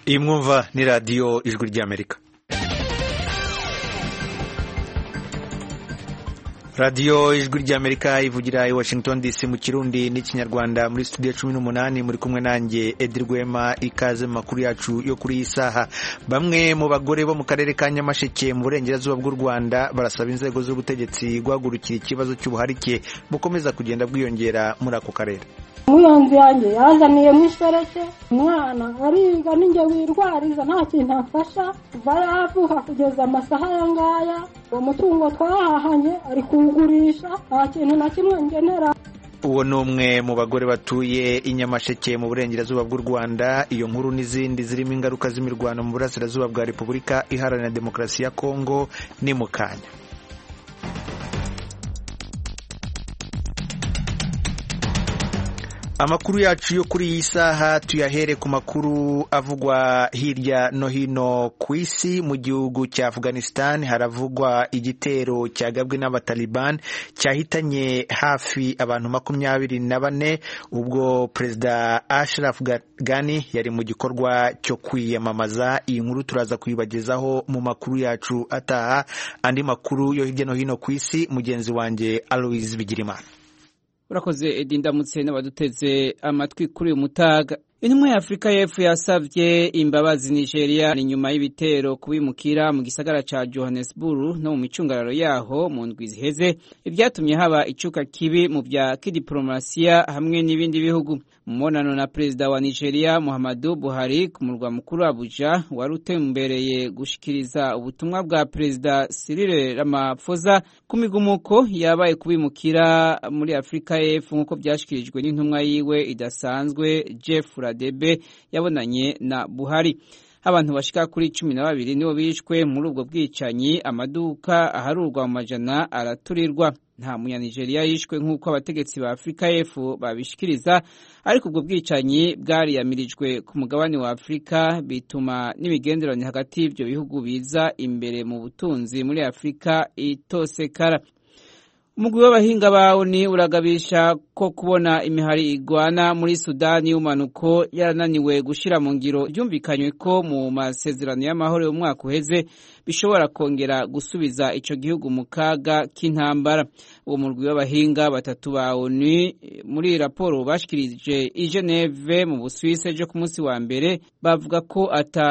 iyi mwumva ni radiyo ijwi ry'amerika radiyo ijwi ry'amerika ivugira i washington dc mu kirundi n'ikinyarwanda muri studio cumi n'umunani muri kumwe nanjye edirwema ikaze mu makuru yacu yo kuri iyi saha bamwe mu bagore bo mu karere ka nyamasheke mu burengerazuba bw'u rwanda barasaba inzego z'ubutegetsi guhagurukira ikibazo cy'ubuharike bukomeza kugenda bwiyongera muri ako karere umuyonzi yanjye yazaniyemo ishereke umwana ariga ninjye wirwariza nta kintu afasha kuva yavuka kugeza amasaha aya ngaya uwo mutungo twahahanye ari kuwugurisha nta kintu na kimwe ngenera uwo ni umwe mu bagore batuye i nyamasheke mu burengerazuba bw'u rwanda iyo nkuru n'izindi zirimo ingaruka z'imirwano mu burasirazuba bwa repubulika iharanira demokarasi ya kongo ni mu kanya amakuru yacu yo kuri iyi saha tuyahere ku makuru avugwa hirya no hino ku isi mu gihugu cya afghanistan haravugwa igitero cyagabwe n'abataliban cyahitanye hafi abantu makumyabiri na bane ubwo perezida ashraf ghani yari mu gikorwa cyo kwiyamamaza iyi nkuru turaza kuyibagezaho mu makuru yacu ataha andi makuru yo hirya no hino ku isi mugenzi wanjye aloise bigirimana urakoze edi ndamutse n'abaduteze amatwi kuri uyu mutaga intumwa ya afurika y'epfo yasabye imbabazi nigeria ni nyuma y'ibitero kubimukira mu gisagara ca johannesburg no mu micungararo yaho mu ndwi ziheze ibyatumye haba icuka kibi mu vya kidiplomasiya hamwe n'ibindi bihugu mubonano na perezida wa nigeria muhammadu buhari ku murwa mukuru abuja wari utembereye gushikiriza ubutumwa bwa perezida sirire ramaphosa ku migumuko yabaye kubimukira muri afurika y'epfo nk'uko byashyikirijwe n'intumwa yiwe idasanzwe jeff radebe yabonanye na buhari abantu bashika kuri cumi na babiri nibo bishwe muri ubwo bwicanyi amaduka aharurwa mu majana araturirwa nta munyanigeriya yishwe nk'uko abategetsi ba afurika y'epfo babishikiriza ariko ubwo bwicanyi bwariyamirijwe ku mugabane wa afurika bituma n'imigenderanire hagati y'ibyo bihugu biza imbere mu butunzi muri afurika itosekara umugwi w'abahinga bawo ni uragabisha ko kubona imihari igwana muri sudani y'umanuko yarananiwe gushyira mu ngiro byumvikanywe ko mu masezerano y'amahoro y'umwaka uheze bishobora kongera gusubiza icyo gihugu mu kaga k'intambara uwo mugwi w'abahinga batatu ba oni muri raporo bashikirije i geneve mu busuwise ejo ku munsi wa mbere bavuga ko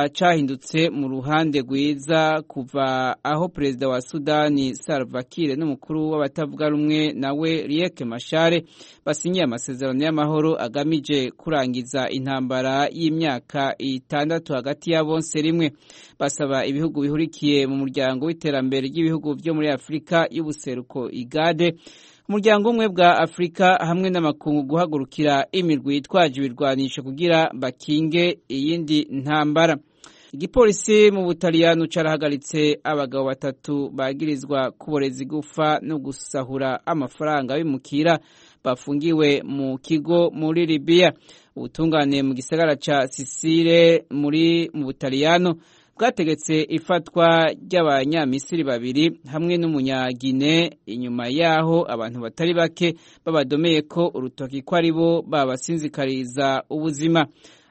atacahindutse mu ruhande rwiza kuva aho perezida wa sudani salva kiir n'umukuru w'abatavuga rumwe nawe Riek Mashare basinyiye amasezerano y'amahoro agamije kurangiza intambara y'imyaka itandatu hagati ya bonse rimwe basaba ibihugu bihurikiye mu muryango w'iterambere ry'ibihugu byo muri Afurika y'ubuseruko igade umuryango umwe bwa Afurika hamwe n'amakungu guhagurukira imirwi yitwaje ibirwanisho kugira bakinge iyindi ntambara igipolisi mu butaliyano carahagaritse abagabo batatu bagirizwa kuboreza igufa no gusahura amafaranga bimukira bafungiwe mu kigo muri libiya ubutungane mu gisagara ca sisire muri mu butaliyano bwategetse ifatwa ry'abanyamisiri babiri hamwe n'umunyagine inyuma yaho abantu batari bake babadomeye ko urutoki ko ari bo babasinzikariza ubuzima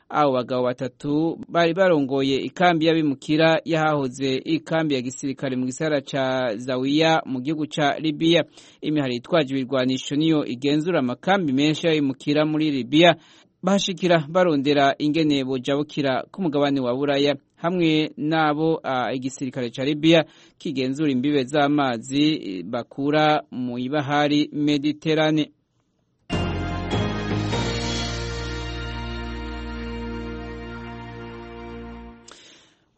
abo bagabo batatu bari barongoye ikambi y'abimukira yahahoze ikambi ya gisirikare mu gisagara ca zawiya mu gihugu ca libiya imihari yitwaje ibirwanisho niyo igenzura amakambi menshi y'abimukira muri libiya bahashikira barondera ingene bojabukira ku mugabane wa buraya hamwe n'abo igisirikare ca libiya kigenzura imbibe z'amazi bakura mu ibahari mediterane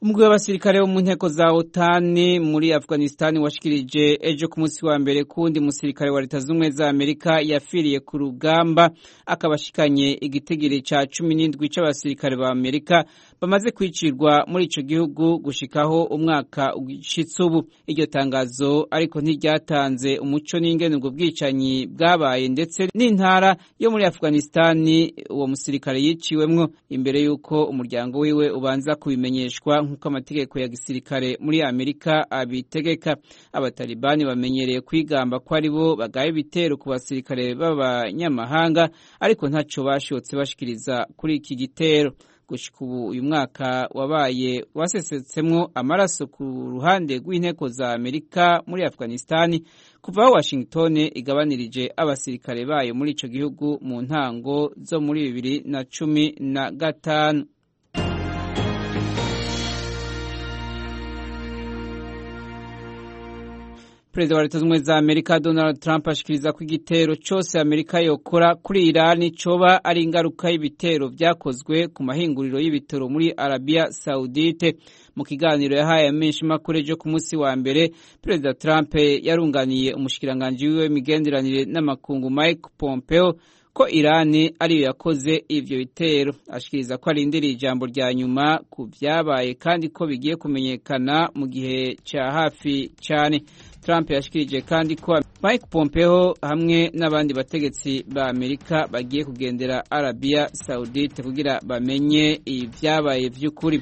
umugwi w'abasirikare wo mu nteko za otani muri afghanistan washikirije ejo ku munsi wa mbere kundi musirikare wa leta z'ubumwe za amerika yafiriye ku rugamba akabashikanye igitigiri ca cumi n'indwi c'abasirikare ba amerika bamaze kwicirwa muri ico gihugu gushikaho umwaka ushitse ubu iryo tangazo ariko ntiryatanze umuco n'ingene ubwo bwicanyi bwabaye ndetse n'intara yo muri afghanistan uwo musirikare yiciwemwo imbere y'uko umuryango wiwe ubanza kubimenyeshwa nk'uko amategeko ya gisirikare muri amerika abitegeka abatalibani bamenyereye kwigamba ko ari bo bagaye ibitero ku basirikare b'abanyamahanga ariko ntaco bashobotse bashikiriza kuri iki gitero gushika ubu uyu mwaka wabaye wasesetsemo amaraso ku ruhande rw'inteko za amerika muri afghanistan kuva aho washington igabanirije abasirikare bayo muri ico gihugu mu ntango zo muri bibiri na cumi na gatanu perezida wa leta zunze za amerika donald trump ashikiriza ko igitero cyose amerika yokora kuri irani coba ari ingaruka y'ibitero byakozwe ku mahinguriro y'ibitaro muri arabiya saudite mu kiganiro yahaye amenshi makuru ejo ku munsi wa mbere perezida trump yarunganiye umushikiranganji wiwe migenderanire n'amakungu mike pompeo ko irani ariyo yakoze ivyo bitero ashikiriza ko arindiriye ijambo rya nyuma ku vyabaye kandi ko bigiye kumenyekana mu gihe ca hafi cane trump yashikirije kandi ko mike pompeo hamwe n'abandi bategetsi ba amerika bagiye kugendera arabiya saudite kugira bamenye ivyabaye vy'ukuri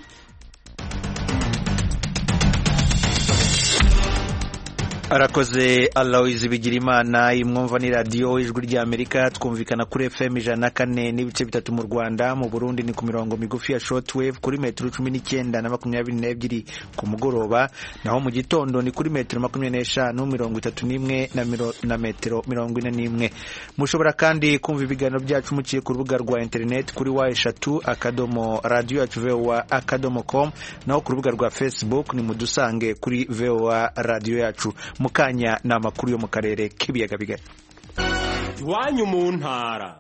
arakoze Aloys Bigirimana imwumva ni radiyo ijwi rya Amerika twumvikana kuri FM ijana na kane n'ibice bitatu mu Rwanda mu Burundi ni ku mirongo migufi ya shortwave kuri metero cumi n'icyenda na makumyabiri n'ebyiri ku mugoroba naho mu gitondo ni kuri metero makumyabiri n'eshanu mirongo itatu n'imwe na metero mirongo ine n'imwe mushobora kandi kumva ibiganiro byacu muciye ku rubuga rwa interineti kuri wa eshatu akadomo radiyo yacu voa akadomo com naho ku rubuga rwa facebook ni mudusange kuri voa radiyo yacu mu kanya ni amakuru yo mu karere k'ibiyaga bigari iwanyu mu ntara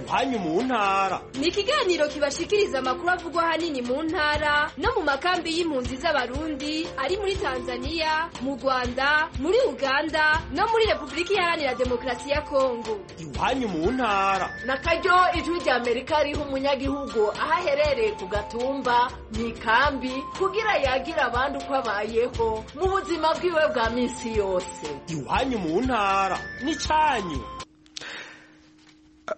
iwanyu mu ntara ni ikiganiro kibashikiriza amakuru avugwa ahanini mu ntara no mu makambi y'impunzi z'abarundi ari muri tanzania mu rwanda muri uganda no muri repubulika iharanira demokarasi ya kongo iwanyu mu ntara na karyo ijwi rya amerika riha umunyagihugu aho aherereye ku gatumba mu ikambi kugira yagira abandi uko abayeho mu buzima bwiwe bwa minsi yose iwanyu mu ntara ni cyanyu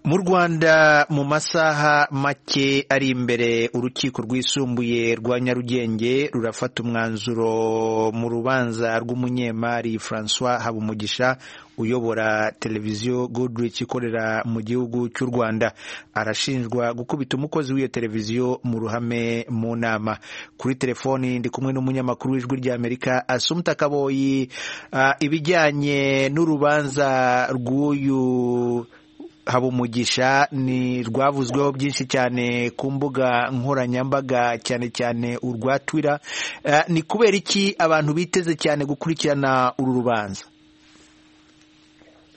mu rwanda mu masaha make ari imbere urukiko rwisumbuye rwa nyarugenge rurafata umwanzuro mu rubanza rw'umunyemari francois habumugisha uyobora televiziyo goodrich ikorera mu gihugu cy'u rwanda arashinjwa gukubita umukozi w'iyo televiziyo mu ruhame mu nama kuri telefoni ndi kumwe n'umunyamakuru w'ijwi ry'amerika asumta kaboyi uh, ibijyanye n'urubanza rw'uyu habumugisha ni rwavuzweho byinshi cyane ku mbuga nkoranyambaga cyane cyane urwa twira ni kubera iki abantu biteze cyane gukurikirana uru rubanza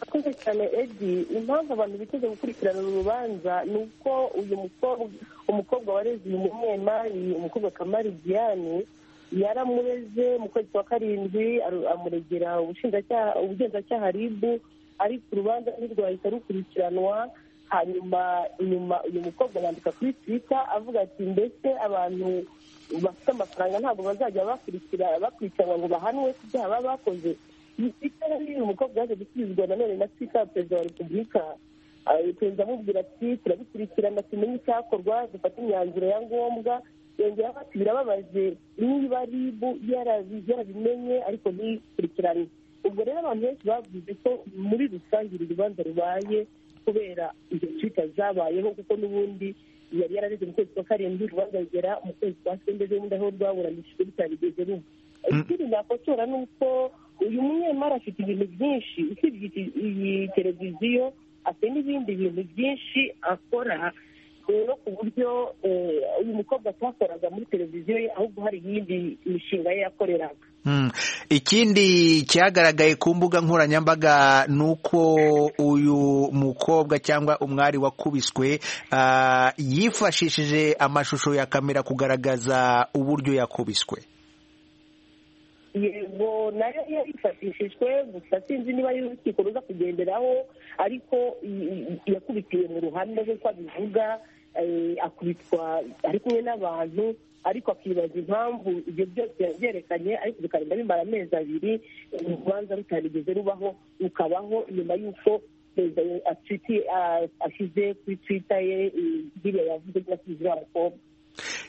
akoze cyane edi impamvu abantu biteze gukurikirana uru rubanza ni uko uyu mukobwa umukobwa wareze uyu munyemari umukobwa kamari diane yaramureze mu kwezi kwa karindwi amuregera ubugenzacyaha ribu ariko urubanza ntirwahita rukurikiranwa hanyuma inyuma uyu mukobwa yandika kuri twita avuga ati mbese abantu bafite amafaranga ntabwo bazajya bakurikiranwa ngo bahanwe ku byaha baba bakoze uyu mukobwa yaje gusubizwa nanone na twita ya perezida wa repubulika perezida amubwira ati turabikurikirana tumenye icyakorwa dufate imyanzuro ya ngombwa yongeraho ati birababaje niba ribu yarabimenye ariko ntikurikirane ubwo rero abantu benshi bavuze ko muri rusange uru rubanza rubaye kubera izo twita zabayeho kuko n'ubundi yari yarareze mu kwezi kwa karindwi urubanza rugera mu kwezi kwa sende n'ubundi aho rwaburanishijwe bitarigeze rumwe ikindi nakosora ni uko uyu munyemari afite ibintu byinshi usibye iyi televiziyo afite n'ibindi bintu byinshi akora rero ku buryo uyu mukobwa atakoraga muri televiziyo ye ahubwo hari iyindi mishinga ye yakoreraga ikindi cyagaragaye ku mbuga nkoranyambaga ni uko uyu mukobwa cyangwa umwari wakubiswe yifashishije amashusho ya kamera kugaragaza uburyo yakubiswe yego nayo yarifashishijwe gusa sinzi niba ari urukiko ruza kugenderaho ariko yakubitiwe mu ruhame nk'uko abivuga akubitwa ari kumwe n'abantu ariko akibaza impamvu ibyo byose yabyerekanye ariko bikarinda bimara amezi abiri urubanza rutarigeze rubaho rukabaho nyuma y'uko perezida ashyize kuri twita ye biriya yavuze ko yashyizeho abakobwa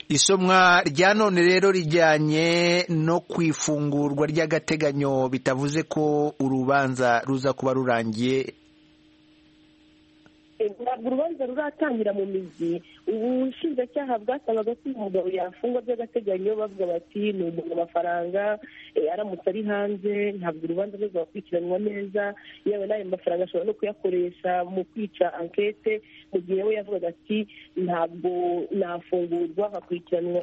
isomwa rya none rero rijyanye no ku ifungurwa ry'agateganyo bitavuze ko urubanza ruza kuba rurangiye ntabwo urubanza ruratangira mu mizi ubushinjacyaha bwasabaga ko uyu mugabo yafungwa by'agateganyo bavuga bati ni umuntu amafaranga eh, aramutse ari hanze ntabwo urubanza rwe rwakurikiranwa neza yewe n'ayo mafaranga ashobora no kuyakoresha mu kwica ankete mu gihe we yavugaga ati ntabwo nafungurwa nkakurikiranwa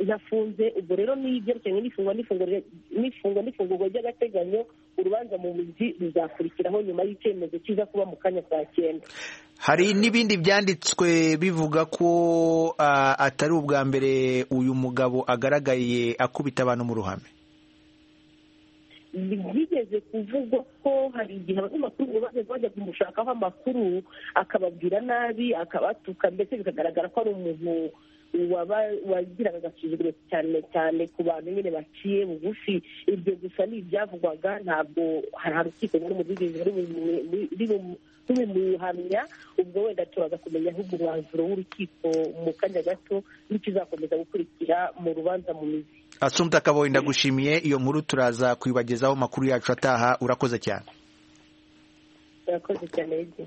ntafunze ubwo rero ni ibyerekeranye n'ifungwa n'ifungurwa- n'ifungwa n'ifungurwa ry'agateganyo urubanza mu mizi ruzakurikiraho nyuma y'icyemezo kiza kuba mu kanya saa cyenda hari n'ibindi byanditswe bivuga ko ah, atari ubwa mbere uyu mugabo agaragaye akubita abantu mu ruhame byigeze kuvugwa ko hari igihe abanyamakuru ngo bajya bajya kumushakaho amakuru akababwira nabi akabatuka ndetse bikagaragara ko ari umuntu waba- wagiraga agasuzuguro cyane cyane ku bantu nyine baciye bugufi ibyo gusa ni ibyavugwaga ntabwo hari hari urukiko ruri mu bwiganze rubimuhamya ubwo wenda turaza kumenya ahubwo umwanzuro w'urukiko mu kanya gato n'ikizakomeza gukurikira mu rubanza mu mizi asumta kaboyi ndagushimiye iyo nkuru turaza kuyibagezaho amakuru yacu ataha urakoze cyane urakoze cyane Edi.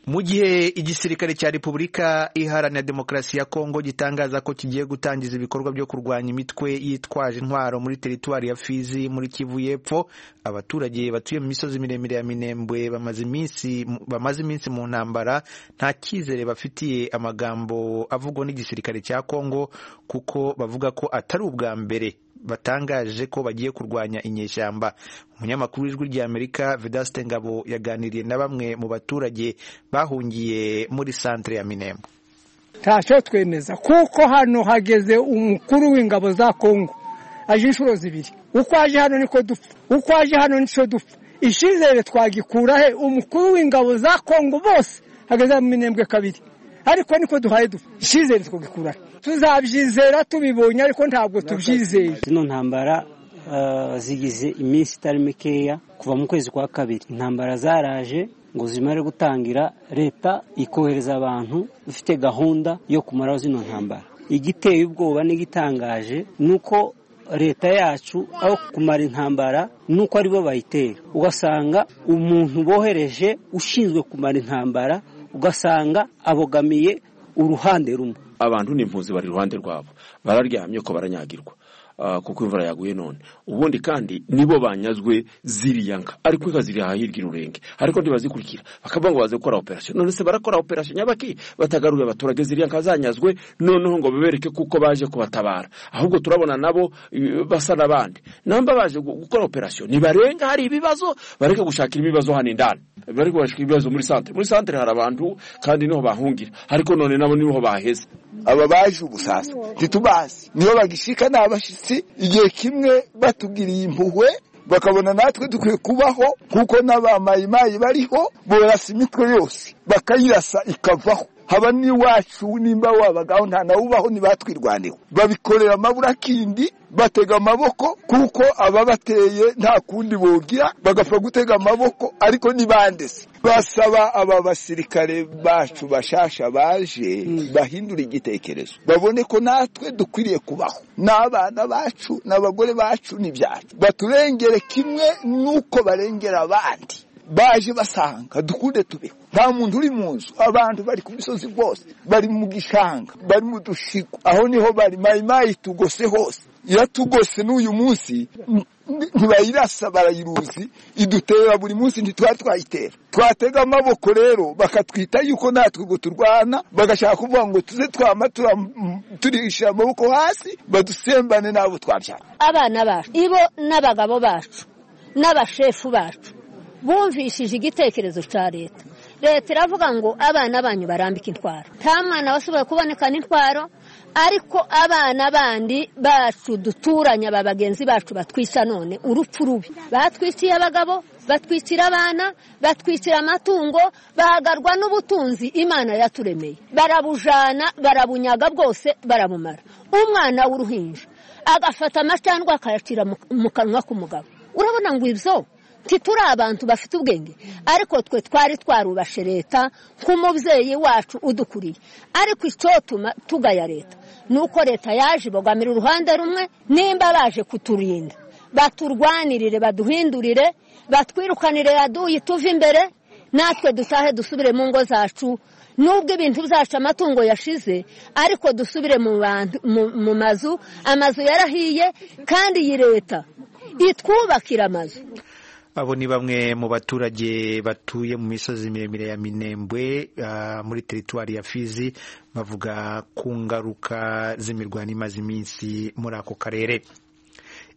mu gihe igisirikare cya repubulika iharanira demokarasi ya kongo gitangaza ko kigiye gutangiza ibikorwa byo kurwanya imitwe yitwaje intwaro muri teritwari ya fizi muri kivu y'epfo abaturage batuye mu misozi miremire ya minembwe bamaze iminsi bamaze iminsi mu ntambara nta cyizere bafitiye amagambo avugwa n'igisirikare cya kongo kuko bavuga ko atari ubwa mbere batangaje ko bagiye kurwanya inyeshyamba umunyamakuru w'ijwi ry'amerika vedaste ngabo yaganiriye na bamwe mu baturage bahungiye muri santere ya minembo ntacyo twemeza kuko hano hageze umukuru w'ingabo za kongo aje inshuro zibiri uko aje hano niko dupfa uko aje hano nicyo dupfa icyizere twagikura he umukuru w'ingabo za kongo bose hageze mu minembwe kabiri ariko niko duhaye dupfa icyizere twagikura he tuzabyizera tubibonye ariko ntabwo tubyizeye zino ntambara eh, zigize iminsi itari mikeya kuva mu kwezi kwa kabiri intambara zaraje ngo zimare gutangira leta ikohereza abantu ifite gahunda yo kumaraho zino ntambara igiteye ubwoba n'igitangaje ni uko leta yacu aho kumara intambara nuko aribo bayitera ugasanga umuntu bohereje ushinzwe kumara intambara ugasanga abogamiye uruhande rumwe abantu n'impunzi bari iruhande rwabo bararyamye ko baranyagirwa Ah, kuko imvura yaguye none ubundi kandi nibo banyazwe ziriya nka ariko inka ziri aha hirya ururenge ariko ntibazikurikira bakavuga ngo baze gukora operasiyo none se barakora operasiyo nyabaki batagaruye abaturage ziriya nka zanyazwe noneho ngo bibereke kuko baje kubatabara ahubwo turabona nabo eh, basa n'abandi namba baje gu- gukora operasiyo nibarenga hari ibibazo bareke gushakira ibibazo hano indani bareke gushakira ibibazo muri santere muri santere hari abantu kandi niho bahungira ariko none nabo niho baheze aba baje ubu sasa ntitubazi niyo bagishika ni abashitsi igihe kimwe batugiriye impuhwe bakabona natwe dukwiye kubaho kuko n'abamayimayi bariho borasa imitwe yose bakayirasa ikavaho haba n'iwacu nimba wabagaho nta nawe ubaho ntibatwirwaneho babikorera amaburakindi batega amaboko kuko ababateye nta kundi bogira bagapfa gutega amaboko ariko ntibandese basaba aba basirikare bacu bashasha baje bahindura igitekerezo babone ko natwe dukwiriye kubaho n'abana bacu n'abagore bacu n'ibyacu baturengere kimwe n'uko barengera abandi baje basanga dukunde tubeho nta muntu uri mu nzu abantu bari ku misozi rwose bari mu gishanga bari mu dushigo aho niho bari mayimayi itugose hose iratugose n'uyu munsi n- n- ntibayirasa barayiruzi idutera buri munsi ntitwari twayitera twatega amaboko rero bakatwita yuko natwe ubwo turwana bagashaka kuvuga ngo tuze twama tura- m- turishyira amaboko hasi badusembane n'abo twabyara abana bacu ibo n'abagabo bacu n'abashefu bacu bumvishije igitekerezo cya leta leta iravuga ngo abana banyu barambike intwaro nta mwana washobora kubonekana intwaro ariko abana bandi bacu duturanye aba bagenzi bacu batwica none urupfu rubi batwiciye abagabo batwicira abana batwicira amatungo bahagarwa n'ubutunzi imana yaturemeye barabujana barabunyaga bwose barabumara umwana w'uruhinja agafata amacandwe akayacira mu- mu kanwa k'umugabo urabona ngo ibyo ntituri abantu bafite ubwenge ariko twe twari twarubashe leta nk'umubyeyi wacu udukuriye ariko icyotuma tugaya leta ni uko leta yaje ibogamira uruhande rumwe nimba baje kuturinda baturwanirire baduhindurire batwirukanire yaduye tuve imbere natwe dutahe dusubire mu ngo zacu nubwo ibintu byacu amatungo yashize ariko dusubire mu bantu- mu- mu mazu amazu yarahiye kandi iyi leta itwubakira amazu abo ni bamwe mu baturage batuye mu misozi miremire ya minembwe ah, muri teritwari ya fizi bavuga ku ngaruka z'imirwano imaze iminsi muri ako karere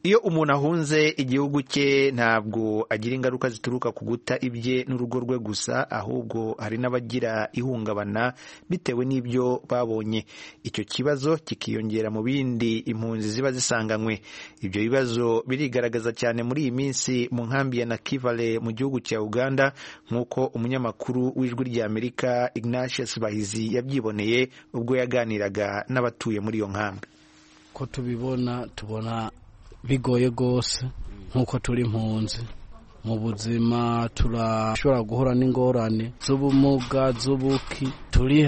iyo umuntu ahunze igihugu cye ntabwo agira ingaruka zituruka ku guta ibye n'urugo rwe gusa ahubwo hari n'abagira ihungabana bitewe n'ibyo babonye icyo kibazo kikiyongera mu bindi impunzi ziba zisanganywe ibyo bibazo birigaragaza cyane muri iyi minsi mu nkambi ya nakivale mu gihugu cya uganda nk'uko umunyamakuru w'ijwi ry'amerika ignatius bahizi yabyiboneye ubwo yaganiraga n'abatuye muri iyo nkambi ko tubibona tubona bigoye rwose nk'uko turi impunzi mu buzima turashobora guhura n'ingorane z'ubumuga z'ubuki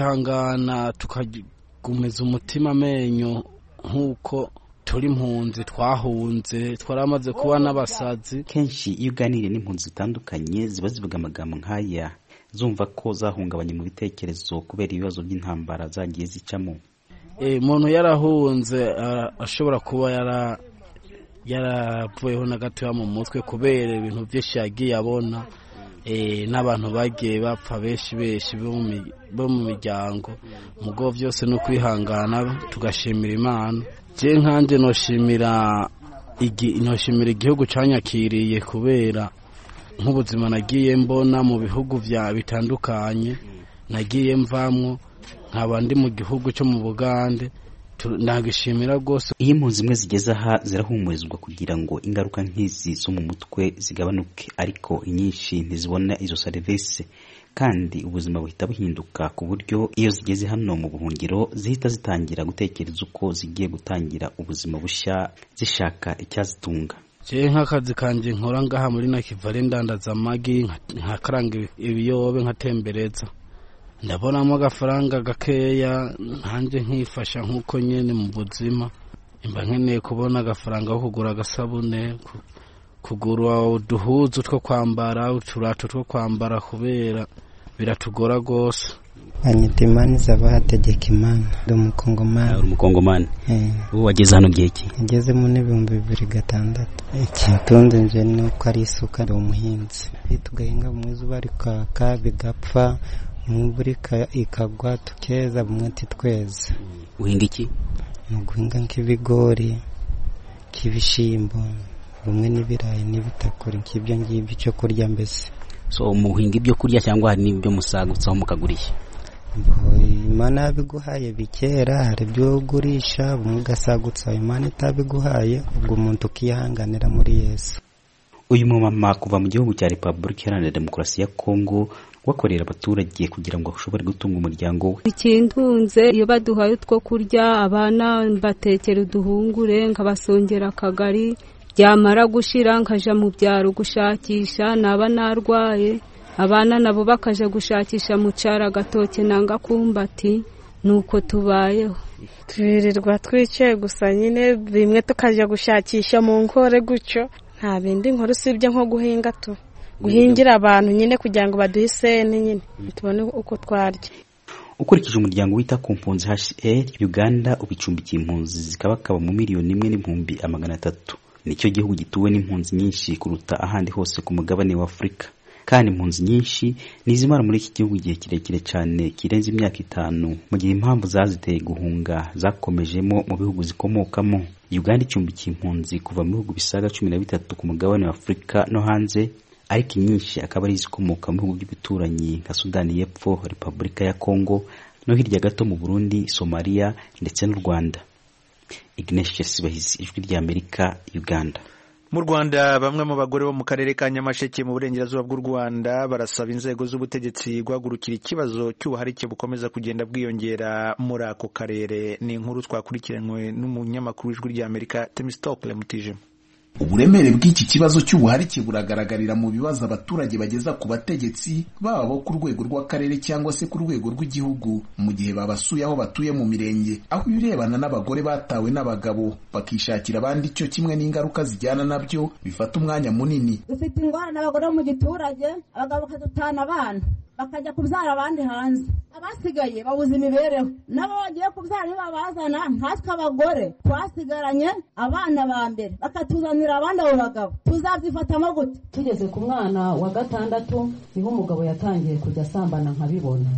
turihangana tukagumiza umutima amenyo nk'uko turi impunzi twahunze twaramaze kuba n'abasazi kenshi iyo uganiriye n'impunzi zitandukanye ziba zivuga amagambo nk'aya zumva ko zahungabanye mu bitekerezo kubera ibibazo by'intambara zagiye zicamo Eh, umuntu yarahunze ara- ashobora kuba yara yaravuyeho na gatoya mu mutwe kubera ibintu byinshi yagiye abona eh, n'abantu bagiye bapfa benshi benshi bo mu mi- bo mu miryango mugo byose ni ukwihangana tugashimira imana je nkanje noshimira igi- noshimira igihugu canyakiriye kubera nk'ubuzima nagiye mbona mu bihugu bya bitandukanye nagiye mvamwo nkaba ndi mu gihugu cyo mu bugande tu- nagishimira rwose iyo impunzi zimwe zigeze aha zirahumurizwa kugira ngo ingaruka nk'izi zo mu mutwe zigabanuke ariko inyinshi ntizibona izo serivisi kandi ubuzima buhita buhinduka ku buryo iyo zigeze hano mu buhungiro zihita zitangira gutekereza uko zigiye gutangira ubuzima bushya zishaka icyazitunga je nk'akazi kanje nkora ngaha muri nakivale ndandaza amagi nka- nkakaranga ibi- ibiyobe nkatembereza ndabonamo agafaranga gakeya nkanjye nkifasha nk'uko nyene mu buzima mba nkeneye kubona agafaranga ko kugura agasabune ku- kugura uduhuzu two kwambara uturato two kwambara kubera biratugora rwose banyita imana izaba hategeka imana ndi umukongomani uri umukongomani ubu wageze hano igihe ki ngeze mu n'ibihumbi bibiri gatandatu ikitunze nje ni uko ari isuka ndi umuhinzi tugahinga bumwe izuba rikaka bigapfa imvura ika- ikagwa tukeza bumwe titweza uhinga iki ni uguhinga nk'ibigori nk'ibishyimbo bumwe n'ibirayi n'ibitakuri nk'ibyo ngibyo icyo kurya mbese so muhinga ibyo kurya cyangwa hari n'ibyo musagutsaho mukagurisha imana yabiguhaye bikera hari ibyo ugurisha bumwe ugasagutsa imana itabiguhaye ubwo umuntu ukihanganira muri yesu uyu mumama kuva mu gihugu cya repubulika iharanira demokarasi ya kongo wakorera abaturage kugira ngo ashobore gutunga umuryango we ikintunze iyo baduhaye utwo kurya abana mbatekera uduhungure nkabasongera akagari byamara gushira nkaja mu byaro gushakisha naba narwaye abana nabo bakaja gushakisha mu caro agatoke nanga kumbati nuko tubayeho twirirwa twicaye gusa nyine bimwe tukajya gushakisha mu nkore gutyo nta bindi nkora usibye nko guhinga tu guhingira abantu nyine kugira ngo baduhe iseni nyine tubone uko twarya ukurikije umuryango wita ku mpunzi hr uganda ubicumbikiye impunzi zikabakaba mu miliyoni imwe n'ibihumbi amagana atatu nicyo gihugu gituwe n'impunzi nyinshi kuruta ahandi hose ku mugabane wa afurika kandi impunzi nyinshi nizimara muri iki gihugu igihe kirekire cyane kirenze imyaka itanu mu gihe impamvu zaziteye guhunga zakomejemo mu bihugu zikomokamo uganda icumbikiye impunzi kuva mu bihugu bisaga cumi na bitatu ku mugabane wa afurika no hanze ariko inyinshi akaba ari izikomoka mu bihugu by'ibituranyi nka sudani y'epfo repubulika ya kongo no hirya gato mu burundi somaliya ndetse n'u rwanda ignatius bahizi ijwi ry'amerika uganda mu rwanda bamwe mu bagore bo mu karere ka nyamasheke mu burengerazuba bw'u rwanda barasaba inzego z'ubutegetsi guhagurukira ikibazo cy'ubuharike bukomeza kugenda bwiyongera muri ako karere ni inkuru twakurikiranywe n'umunyamakuru w'ijwi ry'amerika temisitokle mutijima uburemere bw'iki kibazo cy'ubuharike buragaragarira mu bibazo abaturage bageza ku bategetsi baba bo ku rwego rw'akarere cyangwa se ku rwego rw'igihugu mu gihe babasuye aho batuye mu mirenge aho ibirebana n'abagore batawe n'abagabo bakishakira abandi cyo kimwe n'ingaruka zijyana nabyo bifata umwanya munini dufite ingorane abagore bo mu giturage abagabo bakadutana abana bakajya kubyara abandi hanze abasigaye babuze imibereho nabo bagiye kubyara ntibabazana nkatwe abagore twasigaranye abana ba mbere bakatuzanira abandi abo bagabo tuzabyifatamo gute tugeze ku mwana wa gatandatu niho umugabo yatangiye kujya asambana nkabibona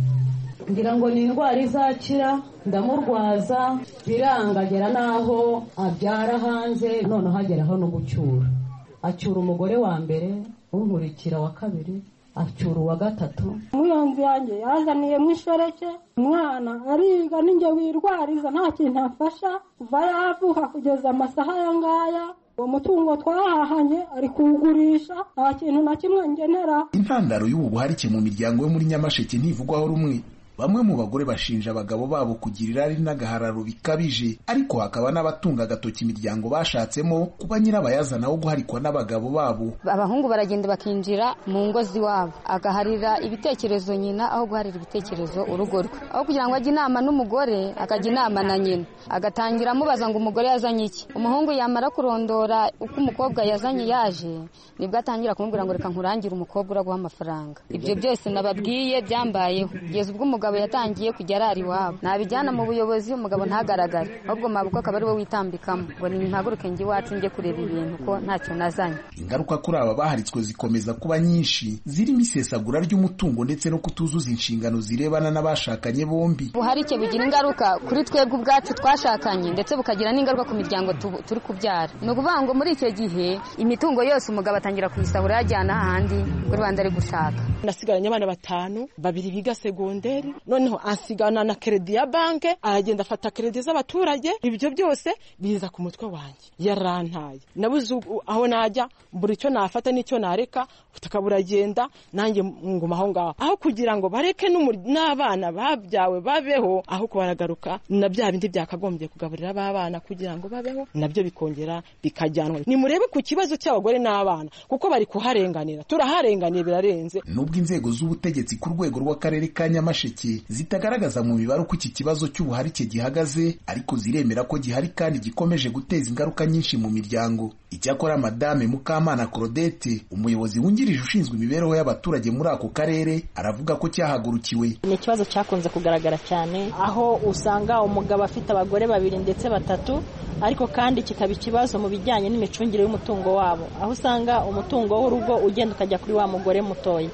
ngira ngo ni indwara izakira ndamurwaza biranga agera n'aho abyara hanze noneho ageraho no gucyura acyura umugore wa mbere unkurikira wa kabiri acyura uwa gatatu umuyonzi yanjye yazaniye mu ishereke umwana ariga ninjye wirwariza nta kintu afasha kuva yavuka kugeza amasaha aya ngaya uwo mutungo twahahanye ari kuwugurisha nta kintu na kimwe ngenera intandaro y'ubu buharike mu miryango yo muri nyamasheke ntivugwaho rumwe bamwe mu bagore bashinja abagabo babo kugira irari n'agahararo bikabije ariko hakaba n'abatunga agatoki imiryango bashatsemo kuba nyirabayazana wo guharikwa n'abagabo babo abahungu baragenda bakinjira mu ngo z'iwabo agaharira ibitekerezo nyina aho guharira ibitekerezo urugo rwe aho kugira ngo ajye inama n'umugore akajya inama na nyina agatangira amubaza ngo umugore yazanye iki umuhungu yamara kurondora uko umukobwa yazanye yaje nibwo atangira kumubwira ngo reka nkurangire umukobwa uraguha amafaranga ibyo byose nababwiye byambayeho kugeza ubwo umugabo umugabo yatangiye kujya arara iwabo nabijyana mu buyobozi umugabo ntagaragare ahubwo mabuko akaba ari we witambikamo ngo ntimpaguruke njye iwacu njye kureba ibintu ko ntacyo nazanye ingaruka kuri aba baharitswe zikomeza kuba nyinshi zirimo isesagura ry'umutungo ndetse no kutuzuza inshingano zirebana n'abashakanye bombi buharike bugira ingaruka kuri twebwe ubwacu twashakanye ndetse bukagira n'ingaruka ku miryango tu- turi kubyara ni ukuvuga ngo muri icyo gihe imitungo yose umugabo atangira kuyisahura yajyana ahandi kuri rubanda ari gushaka nasigaranye abana batanu babiri biga segonderi noneho ansigana na keredi ya banke aragenda afata keredi z'abaturage ibyo byose biza ku mutwe wanjye yarantaye nabuze ubu- aho najya buri icyo nafata n'icyo nareka ubutaka buragenda nanjye nguma aho ngaho aho kugira ngo bareke n'umur- n'abana babyawe babeho aho kubaragaruka na bya bindi byakagombye kugaburira b'abana kugira ngo babeho nabyo bikongera bikajyanwa nimurebe ku kibazo cy'abagore n'abana kuko bari kuharenganira turaharenganiye birarenze nubwo inzego z'ubutegetsi ku rwego rw'akarere ka nyamasheke zitagaragaza mu mibare uko iki kibazo cy'ubuharike gihagaze ariko ziremera ko gihari kandi gikomeje guteza ingaruka nyinshi mu miryango icyakora madame mukamana claudette umuyobozi wungirije ushinzwe imibereho y'abaturage muri ako karere aravuga ko cyahagurukiwe ni ikibazo cyakunze kugaragara cyane aho usanga umugabo afite abagore babiri ndetse batatu ariko kandi kikaba ikibazo mu bijyanye n'imicungire y'umutungo wabo aho usanga umutungo w'urugo ugenda ukajya kuri wa mugore mutoya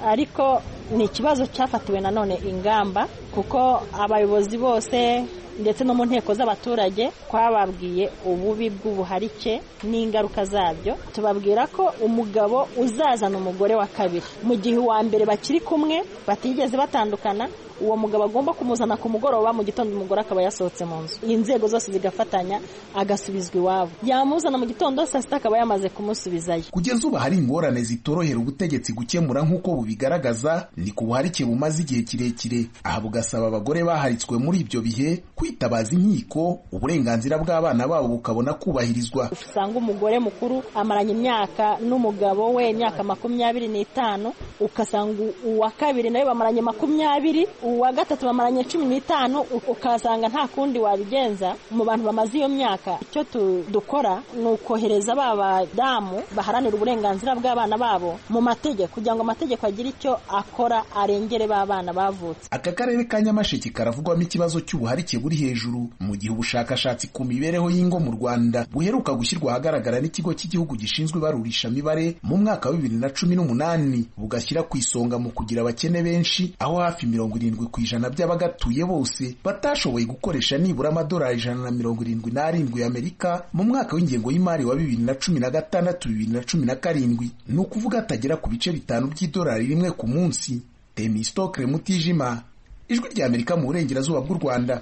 ariko ni ikibazo cyafatiwe nanone ingamba kuko abayobozi bose ndetse no mu nteko z'abaturage twababwiye ububi bw'ubuharike n'ingaruka zabyo tubabwira ko umugabo uzazana umugore wa kabiri mu gihe uwa mbere bakiri kumwe batigeze batandukana uwo mugabo agomba kumuzana ku mugoroba mu gitondo umugore akaba yasohotse mu nzu inzego zose zigafatanya agasubizwa iwabo yamuzana mu gitondo saa sita akaba yamaze kumusubizayo kugeza ubu hari ingorane zitorohera ubutegetsi gukemura nk'uko bubigaragaza ni ku buharike bumaze igihe kirekire aha bugasaba abagore baharitswe muri ibyo bihe kwitabaza inkiko uburenganzira bw'abana babo bukabona kubahirizwa usanga umugore mukuru amaranye imyaka n'umugabo we imyaka makumyabiri n'itanu ukasanga u- uwa kabiri nawe bamaranye makumyabiri uwa gatatu bamaranye cumi n'itanu u- ukasanga nta kundi wabigenza mu bantu bamaze iyo myaka icyo tu- dukora ni ukohereza ba badamu baharanira uburenganzira bw'abana babo mu mategeko kugira ngo amategeko agire icyo akora arengere ba bana bavutse aka karere ka nyamasheke karavugwamo ikibazo cy'ubuharike buri hejuru mu gihe ubushakashatsi ku mibereho y'ingo mu rwanda buheruka gushyirwa ahagaragara n'ikigo cy'igihugu gishinzwe ibarurishamibare mu mwaka wa bibiri na cumi n'umunani bugashyira ku isonga mu kugira abakene benshi aho hafi mirongo irindwi ku ijana by'abagatuye bose batashoboye gukoresha nibura amadolari ijana na mirongo irindwi n'arindwi y'amerika mu mwaka w'ingengo y'imari wa bibiri na cumi na gatandatu bibiri na cumi na karindwi ni ukuvuga atagera ku bice bitanu by'idolari rimwe ku munsi temistokre mutijima ijwi ry'amerika mu burengerazuba bw'u rwanda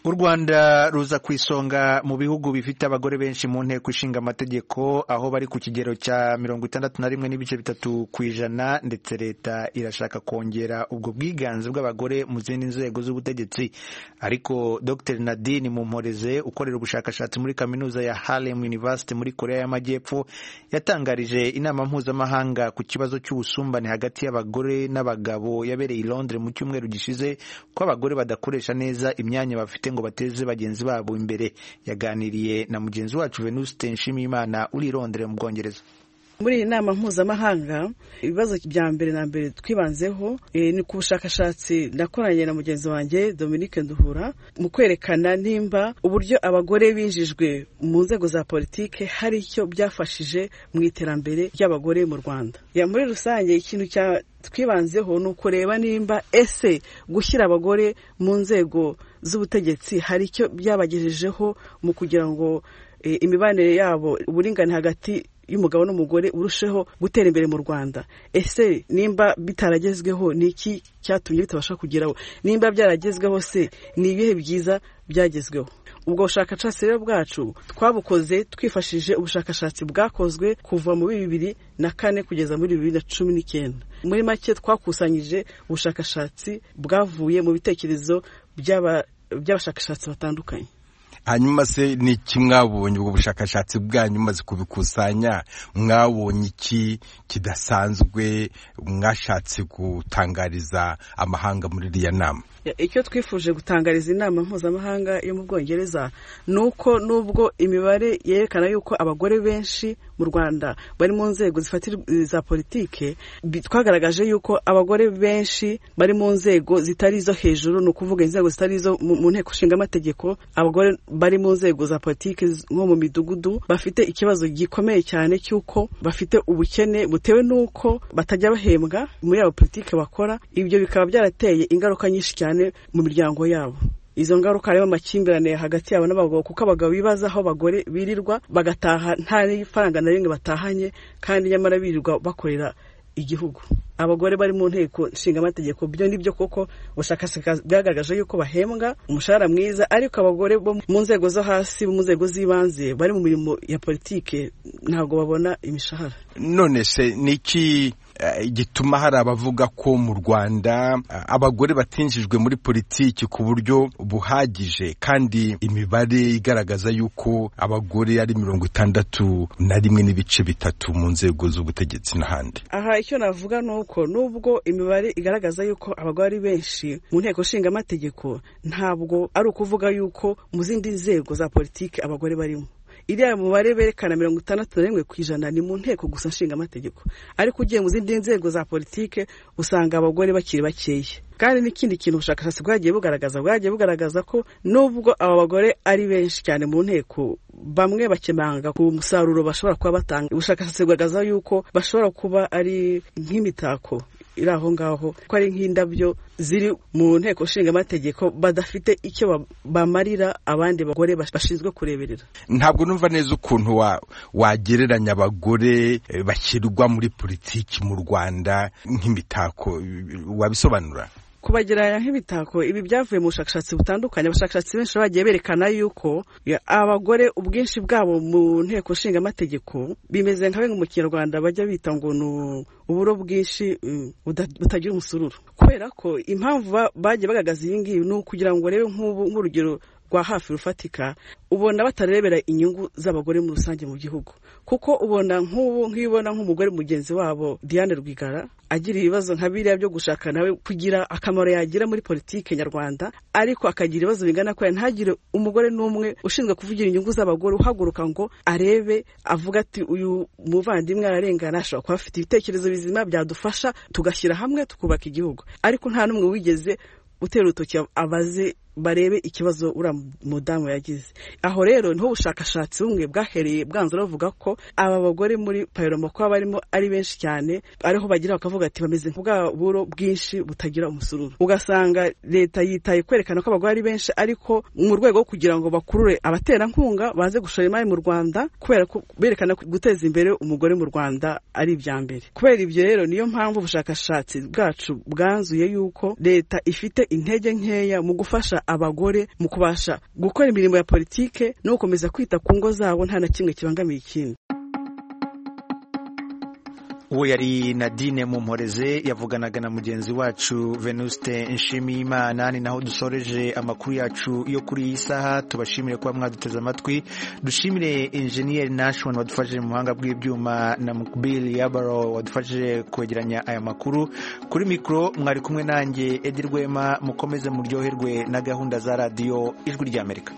u rwanda ruza ku isonga mu bihugu bifite abagore benshi mu nteko ishinga amategeko aho bari ku kigero cya mirongo itandatu na rimwe n'ibice bitatu ku ijana ndetse leta irashaka kongera ubwo bwiganze bw'abagore mu zindi nzego z'ubutegetsi ariko dr nadine mumporeze ukorera ubushakashatsi muri kaminuza ya harlem university muri korea y'amajyepfo yatangarije inama mpuzamahanga ku kibazo cy'ubusumbane hagati y'abagore n'abagabo yabereye i londres mu cyumweru gishize ko abagore badakoresha neza imyanya bafite ngo bateze bagenzi babo imbere yaganiriye na mugenzi wacu venuste nshimiyimana uri i londres mu bwongereza muri iyi nama mpuzamahanga ibibazo bya mbere na mbere twibanzeho eh, ni ku bushakashatsi nakoranye na mugenzi wanjye Dominique Nduhura mu kwerekana nimba uburyo abagore binjijwe mu nzego za politike hari icyo byafashije mu iterambere ry'abagore mu Rwanda ya muri rusange ikintu cya twibanzeho ni ukureba nimba ese gushyira abagore mu nzego z'ubutegetsi hari icyo byabagejejeho mu kugira ngo eh, imibanire yabo uburingane hagati y'umugabo n'umugore urusheho gutera imbere mu rwanda ese nimba bitaragezweho ni iki cyatumye bitabasha kugeraho nimba byaragezweho se ni ibihe byiza byagezweho ubwo bushakashatsi rero bwacu twabukoze twifashishije ubushakashatsi bwakozwe kuva muri bibiri na kane kugeza muri bibiri na cumi n'icyenda muri make twakusanyije ubushakashatsi bwavuye mu bitekerezo by'aba- by'abashakashatsi batandukanye hanyuma se ni iki mwabonye ubwo bushakashatsi bwanyu mumaze kubikusanya mwabonye iki kidasanzwe mwashatse gutangariza amahanga muri iriya nama Ya, icyo twifuje gutangariza inama mpuzamahanga yo mu bwongereza ni uko nubwo imibare yerekana yuko abagore benshi mu rwanda bari mu nzego zifatir- za politike bi- twagaragaje yuko abagore benshi bari mu nzego zitari izo hejuru ni ukuvuga inzego zitari izo mu mu nteko nshingamategeko abagore bari mu nzego za politike z- nko mu midugudu bafite ikibazo gikomeye cyane cy'uko bafite ubukene butewe n'uko batajya bahembwa muri abo politike bakora ibyo bikaba byarateye ingaruka nyinshi cyane mu miryango yabo izo ngaruka harimo amakimbirane hagati yabo n'abagabo kuko abagabo bibaza aho abagore birirwa bagataha nta n'ifaranga na rimwe batahanye kandi nyamara birirwa bakorera igihugu abagore bari mu nteko nshingamategeko byo nibyo koko ubushakashatsi bwagaragaje yuko bahembwa umushahara mwiza ariko abagore bo mu nzego zo hasi mu nzego z'ibanze bari mu mirimo ya politike ntabwo babona imishahara none se ni iki eh, gituma hari abavuga ko mu rwanda eh, abagore batinjijwe muri politiki ku buryo buhagije kandi imibare igaragaza yuko abagore ari mirongo itandatu na rimwe n'ibice bitatu mu nzego z'ubutegetsi n'ahandi aha icyo navuga ni uko nubwo imibare igaragaza yuko abagore ari benshi mu nteko nshingamategeko ntabwo ari ukuvuga yuko mu zindi nzego za politiki abagore barimo iriya mubare berekana mirongo itandatu na rimwe ku ijana ni mu nteko gusa nshingamategeko ariko ugiye mu zindi nzego za politiki usanga abagore bakiri bakeya kandi n'ikindi kintu ubushakashatsi bwagiye bugaragaza bwagiye bugaragaza ko nubwo aba bagore ari benshi cyane mu nteko bamwe bakemanga ku musaruro bashobora kuba batanga ubushakashatsi bugaragaza yuko bashobora kuba ari nk'imitako iri aho ngaho ko ari nk'indabyo ziri mu nteko nshingamategeko badafite icyo ba- bamarira abandi bagore bas- bashinzwe kureberera ntabwo numva neza ukuntu wa- wagereranya abagore eh, bashyirwa muri politiki mu rwanda nk'imitako eh, wabisobanura kubagereranya nk'imitako ibi byavuye mu bushakashatsi butandukanye abashakashatsi benshi bagiye berekana yuko ya, abagore ubwinshi bwabo mu nteko nshingamategeko bimeze nka bimwe mu kinyarwanda bajya bita ngo ni uburo bwinshi mm, buda- butagira umusururu kubera ko impamvu ba- bagiye bagaragaza iyi ngiyi ni ukugira ngo urebe nk'ubu nk'urugero rwa hafi rufatika ubona batarebera inyungu z'abagore muri rusange mu gihugu kuko ubona nk'ubu nk'iyo ubona nk'umugore mugenzi wabo diane rwigara agira ibibazo nka biriya byo gushaka nawe kugira akamaro yagira muri politike nyarwanda ariko akagira ibibazo bingana kuriya ntagire umugore n'umwe ushinzwe kuvugira inyungu z'abagore uhaguruka ngo arebe avuga ati uyu muvandimwe ararengana ashobora kuba afite ibitekerezo bizima byadufasha tugashyira hamwe tukubaka igihugu ariko nta n'umwe wigeze utera urutoki abaze barebe ikibazo uriya mudamu yagize aho rero niho ubushakashatsi bumwe bwahereye bwanzura bavuga ko aba bagore muri payoroma ko barimo ari benshi cyane ariho bagira bakavuga ati bameze nk'ubwa buro bwinshi butagira umusururu ugasanga leta yitaye kwerekana ko abagore ari benshi ariko mu rwego rwo kugira ngo bakurure abaterankunga baze gushora imari mu rwanda kubera ko berekana ko guteza imbere umugore mu rwanda ari ibya mbere kubera ibyo rero niyo mpamvu ubushakashatsi bwacu bwanzuye yuko leta ifite intege nkeya mu gufasha abagore mu kubasha gukora imirimo ya politike no gukomeza kwita ku ngo zabo nta na kimwe kibangamiye ikindi uwo yari nadine mumporeze yavuganaga na mugenzi wacu venuste nshimiyimana ni naho dusoreje amakuru yacu yo kuri iyi saha tubashimire kuba mwaduteze amatwi dushimire enjeniyeri nashon wadufashije mu buhanga bw'ibyuma na mukbili yabaro wadufashije kwegeranya aya makuru kuri mikoro mwari kumwe nanjye edi rwema mukomeze muryoherwe na gahunda za radiyo ijwi ry'amerika